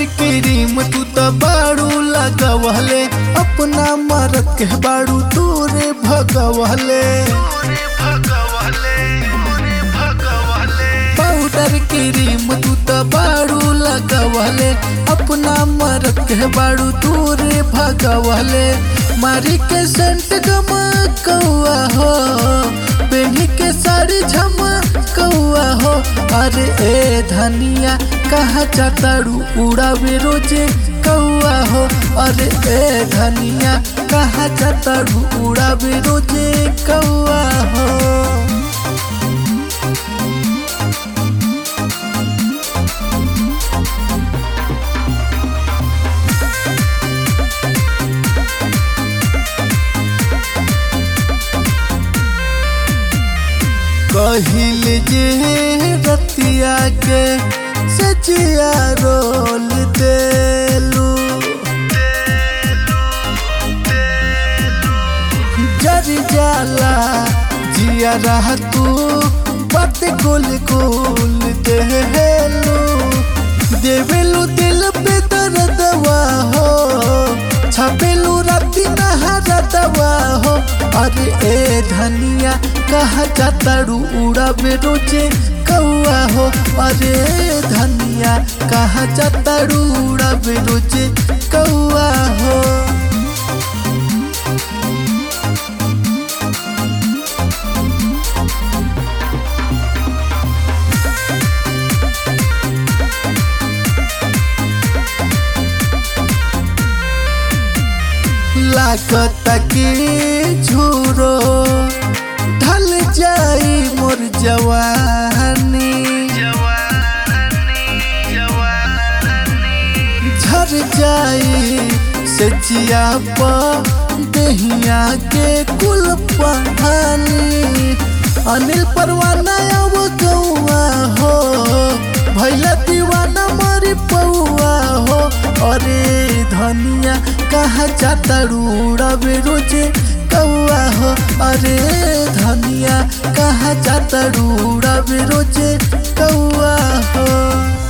cream तू तो बाड़ू लगवले अपना मरद के बाड़ू तोरे भगवले पाउडर क्रीम तू तो बाड़ू लगवले अपना मरद के बाड़ू तोरे भगवले मारी के सेंट गमकौआ हो पेनी के साड़ी झमकौआ हो अरे ए धनिया कहाँ जाताड़ू उड़ावे रोजे कौआ हो अरे ए धनिया कहाँ जाताड़ू उड़ावे रोजे कौआ हो कहिल जे रतिया के सचिया रोल देलू जर जाला जिया रह तू बात गोल गोल देलू देवेलू दिल पे दर्दवा हो छपेलू राती नहरा दवा हो अरे ए धनिया कहा जाताड़ू उड़ावे रोजे कौआ हो अरे ए धनिया कहा जाताड़ू उड़ावे रोजे कौआ हो लागत के झूरो ढल जाई मोर जवानी झर जाई से जिया दहिया के कुल पहानी अनिल परवाना अब गौआ हो भैला दीवाना मरी पौआ हो अरे धनिया कहाँ जाता रूड़ावे रोजे कौआ हो अरे धनिया कहाँ जाता रूड़ावे रोजे कौआ हो